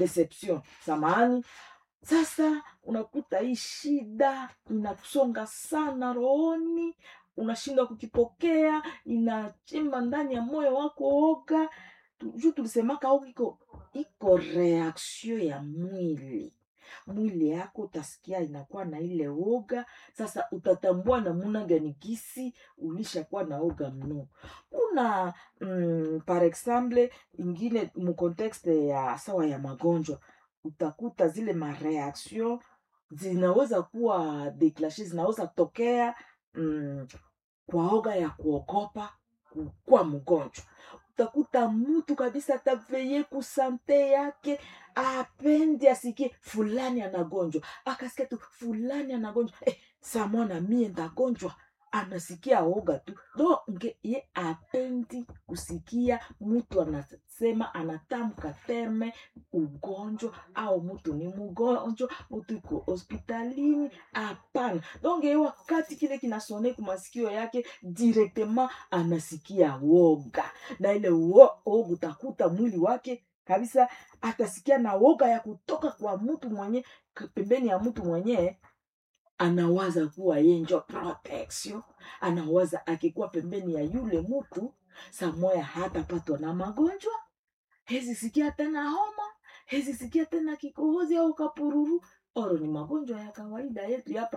deception samani sasa unakuta hii shida inakusonga sana rohoni unashindwa kukipokea inachimba ndani ya moyo wako oga Tu- juu tulisemaka oga iko iko reaction ya mwili mwili yako utasikia inakuwa na ile oga sasa utatambua namuna gani gisi ulishakuwa na oga mno kuna mm, par exemple ingine mukontekste ya sawa ya magonjwa utakuta zile mareaction zinaweza kuwa deklashe zinaweza tokea mm, kwa oga ya kuogopa kuwa mgonjwa utakuta mtu kabisa ataveye kusante yake apendi asikie fulani anagonjwa akasikia tu fulani anagonjwa eh, samona mie ndagonjwa anasikia oga tu donge ye apendi kusikia mtu anasema anatamka terme ugonjwa au mtu ni mgonjwa mtu iko hospitalini hapana donge ye wakati kile kinasone kumasikio yake directement anasikia woga na ile wo- woga utakuta mwili wake kabisa atasikia na woga ya kutoka kwa mtu mwenye pembeni ya mtu mwenyewe anawaza kuwa ye njo protection anawaza akikuwa pembeni ya yule mtu samoya hatapatwa na magonjwa hezi sikia tena homa hezi sikia tena kikohozi au kapururu oro ni magonjwa ya kawaida yetu hapa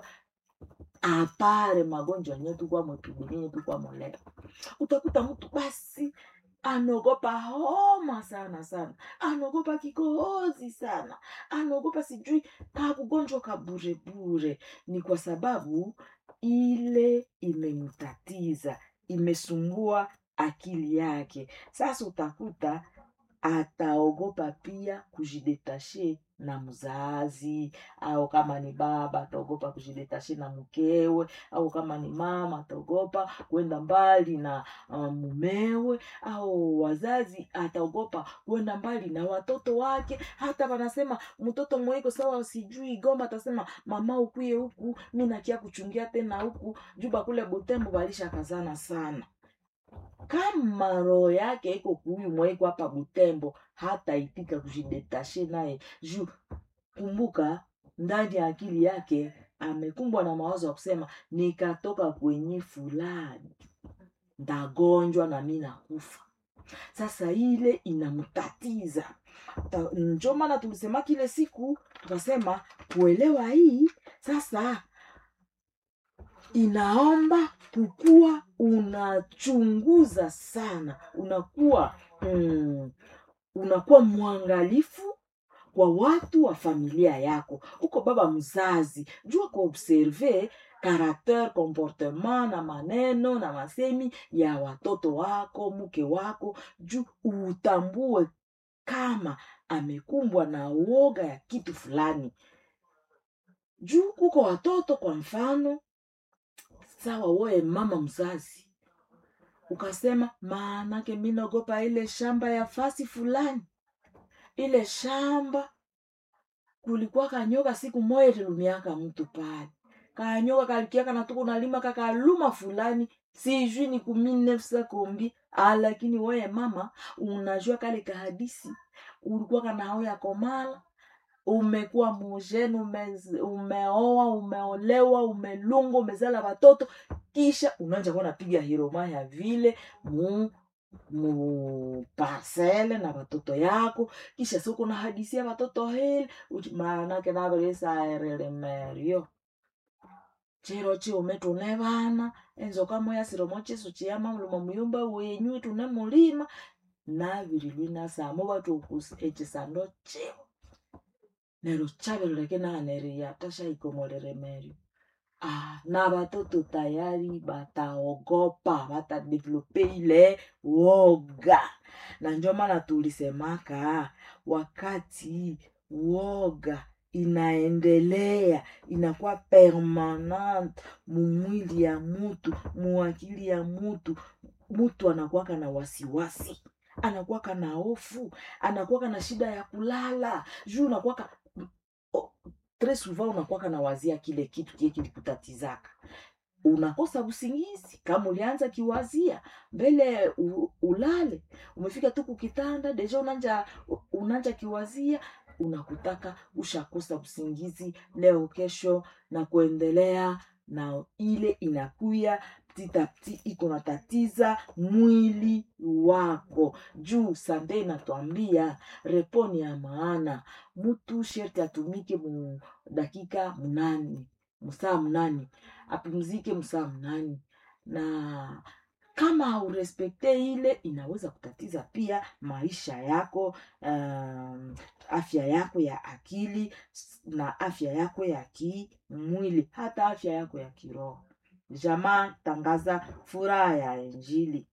apare magonjwa yenye tukwa mwetubilinye tukwa moleo utakuta mtu basi anaogopa homa sana sana anaogopa kikohozi sana anaogopa sijui kakugonjwa kaburebure ni kwa sababu ile imemtatiza imesumbua akili yake sasa utakuta ataogopa pia kujidetashe na mzazi au kama ni baba ataogopa kujidetashe na mkewe au kama ni mama ataogopa kwenda mbali na uh, mumewe au wazazi ataogopa kwenda mbali na watoto wake hata wanasema mtoto mweko sawa sijui gomba atasema mama ukuye huku mi nakia kuchungia tena huku juba kule butembo balisha kazana sana kama roho yake iko kuhuyu mwaiko hapa butembo hata itika kujidetashe naye juu kumbuka ndani ya akili yake amekumbwa na mawazo ya kusema nikatoka kwenye fulani ndagonjwa na mi nakufa sasa ile inamtatiza Ta- njo maana tulisema kile siku tukasema kuelewa hii sasa inaomba kukuwa unachunguza sana unakuwa mm, unakuwa mwangalifu kwa watu wa familia yako uko baba mzazi jua kuobserve karakter comportement na maneno na masemi ya watoto wako mke wako juu utambue kama amekumbwa na uoga ya kitu fulani juu kuko watoto kwa mfano sawa woye mama mzazi ukasema maanake mi naogopa ile shamba ya fasi fulani ile shamba kulikuwa kanyoka siku moya ililumiaka mtu pale kanyoka kalikiaka natuku nalima kakaluma fulani sijui ni kuminefsa kombi ah, lakini weye mama unajua kale kahadisi ulikuwa kanaoya komala umekuwa mujeni ume, umeoa umeolewa umelunga umezala watoto kisha unaanja kuwa napiga hiroma ya vile mu mu parcele na watoto yako kisha siku na hadisia watoto hili uchi- maanake naveresaerelemerio chiro chiume tune vana enzoka moya siromo chisu chiyama muluma muyumba wenyu tune mulima navirilwina samo vatukusi echisando chivo nero chaveloleke naneria tashaikomoleremerio Ah, na watoto tayari bataogopa batadevelope ile woga na ndio maana tulisemaka wakati woga inaendelea inakuwa permanent mumwili ya mutu muakili ya mutu mutu anakuwaka na wasiwasi anakuwaka na hofu anakuwaka na shida ya kulala juu unakuwaka o- tres souvent unakuwaka na wazia kile kitu kie kilikutatizaka unakosa usingizi kama ulianza kiwazia mbele u, ulale umefika tu kukitanda deja unanja unanja kiwazia unakutaka ushakosa usingizi leo kesho na kuendelea na ile inakuya titapti iko natatiza mwili wako juu sande inatwambia reponi ya maana mtu sherti atumike mu dakika mnani msaa mnani apumzike msaa mnani na kama haurespekte ile inaweza kutatiza pia maisha yako um, afya yako ya akili s- na afya yako ya kimwili hata afya yako ya kiroho jamaa tangaza furaha ya injili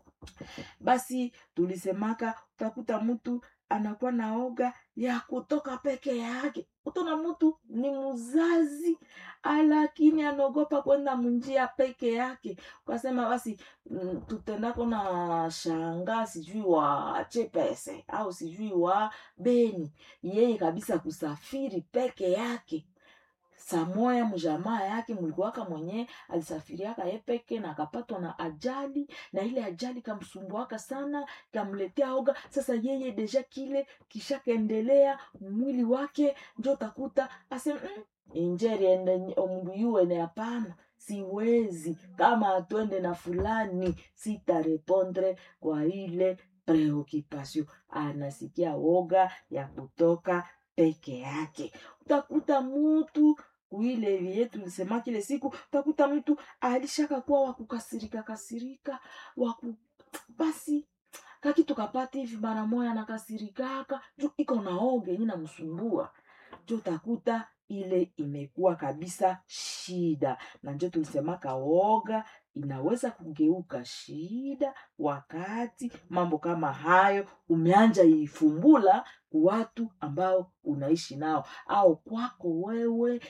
basi tulisemaka utakuta mtu anakuwa na oga ya kutoka peke yake utaona mtu ni mzazi lakini anaogopa kwenda munjia peke yake ukasema basi mm, tutendako na shanga sijui wa chepese au sijui wa beni yeye kabisa kusafiri peke yake samoya mjamaa yake mlikuwaka mwenyewe alisafiriaka ye peke na akapatwa na ajali na ile ajali kamsumbuaka sana kamletea oga sasa yeye deja kile kishakaendelea mwili wake njo utakuta asema mm, injeri ende omundu yuene hapana siwezi kama atwende na fulani sitarepondre kwa ile preoccupation anasikia woga ya kutoka peke yake utakuta mutu kuile vile tulisema kile siku utakuta mtu alishaka kuwa wakukasirika kasirika waku basi kakitu kapata hivi mara moya nakasirikaka juu iko na oge yenye namsumbua njo utakuta ile imekuwa kabisa shida na njo tulisemaka woga inaweza kugeuka shida wakati mambo kama hayo umeanja ifumbula watu ambao unaishi nao au kwako wewe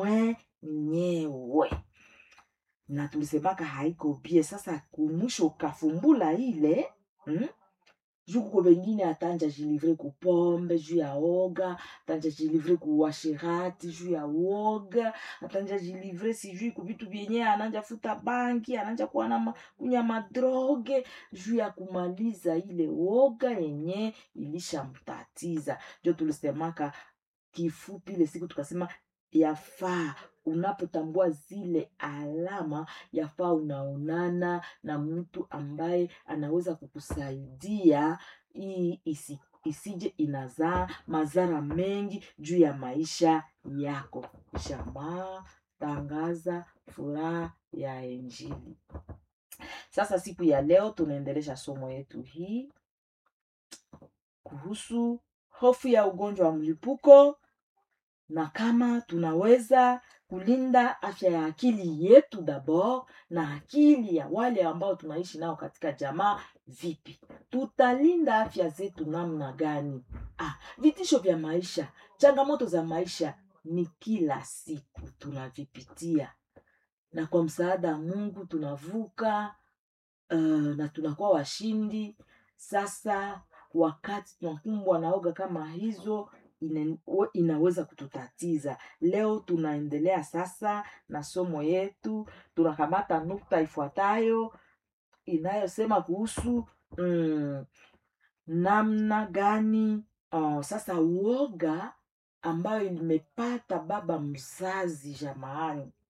mwenyewe na tulisemaka haiko bie sasa kumwisho ukafumbula ile mm? juu kuko bengine atanja jilivre kupombe juu ya oga atanja jilivre kuwashirati juu ya woga atanja jilivre sijui kuvitu vyenye ananja futa banki ananja kuwa na ma- kunya madroge juu ya kumaliza ile woga yenye ilishamtatiza njo tulisemaka kifupi ile siku tukasema yafaa unapotambua zile alama yafaa unaonana na mtu ambaye anaweza kukusaidia hii isi, isije inazaa madhara mengi juu ya maisha yako jamaa tangaza furaha ya injili sasa siku ya leo tunaendelesha somo yetu hii kuhusu hofu ya ugonjwa wa mlipuko na kama tunaweza kulinda afya ya akili yetu dabord na akili ya wale ambao tunaishi nao katika jamaa vipi tutalinda afya zetu namna gani ah, vitisho vya maisha changamoto za maisha ni kila siku tunavipitia na kwa msaada wa mungu tunavuka uh, na tunakuwa washindi sasa wakati tunakumbwa na oga kama hizo ina, we- inaweza kututatiza leo tunaendelea sasa na somo yetu tunakamata nukta ifuatayo inayosema kuhusu mm, namna gani uh, sasa uoga ambayo imepata baba mzazi jamaani